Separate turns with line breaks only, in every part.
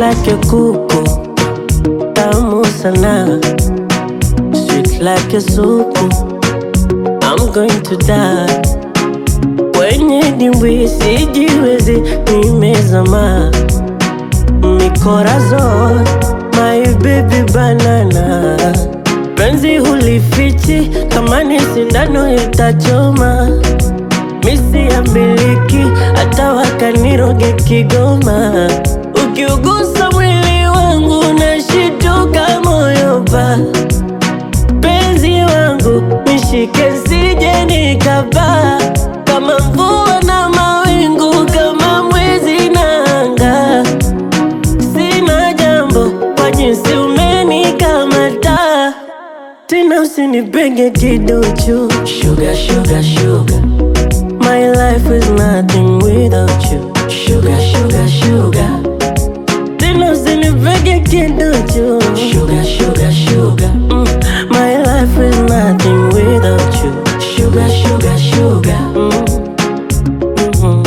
like a kuku, tamu sana, sweet like a supu. I'm going to die kwenye dimbwi, sijiwezi, nimezama mikorazon, my baby banana, penzi hulifichi, kama ni sindano itachoma, misi ya miliki, hata wakaniroge Kigoma, ukiugusa mwili wangu nashituka moyo pa penzi wangu nishike sije nikapaa kama mvua na mawingu kama mwezi na anga sina jambo kwa jinsi umenikamata tena usinipenge kiduchu sugar, sugar, sugar. My life is nothing without you sugar, sugar, sugar. Tena usinipenge kiduchu sugar, sugar, sugar. Mm. My life is nothing without you sugar, sugar, sugar. Mm. Mhm.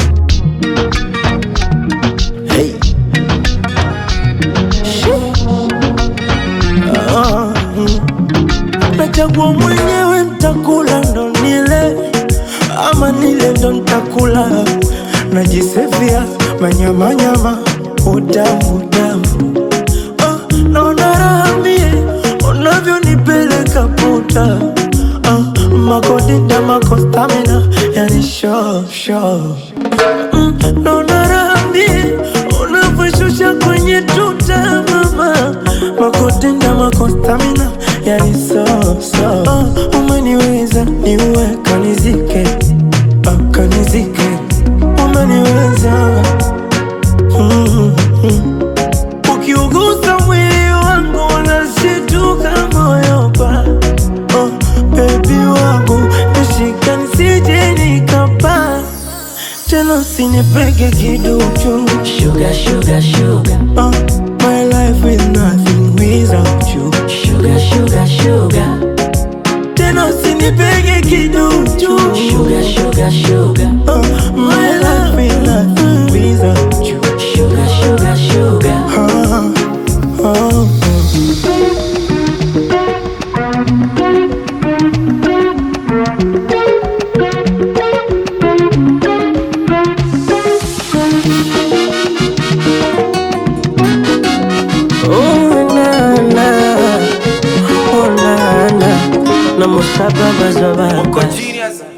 Hey. Ah, mm. Nachagua mwenyewe ntakula ndo nile ama nile ndo ntakula najisevia manyamanyama utamu utamu ah, naona raha mie unavyonipeleka puta ah, makodida makostamina yani sho sho mm, naona raha mie unavyoshusha kwenye tuta mama makotenda makostamina yani so so oh, umeniweza niue kanizike ah, kanizike umeniweza mm, mm. ukiugusa mwili wangu unashituka moyo pa oh, bebi wangu nishika nisije nikapaa tena usinipege kiduchu
Sugar, sugar, sugar.
Uh, my life is nothing without you.
Sugar, sugar, sugar.
Tena usinipege kiduchu.
Sugar, sugar, sugar.
Uh, my life is nothing without you.
Sugar, sugar, sugar.
Uh, uh,
Oh, na, na. Oh, na, na. Na musaba bazobaka.
Genius.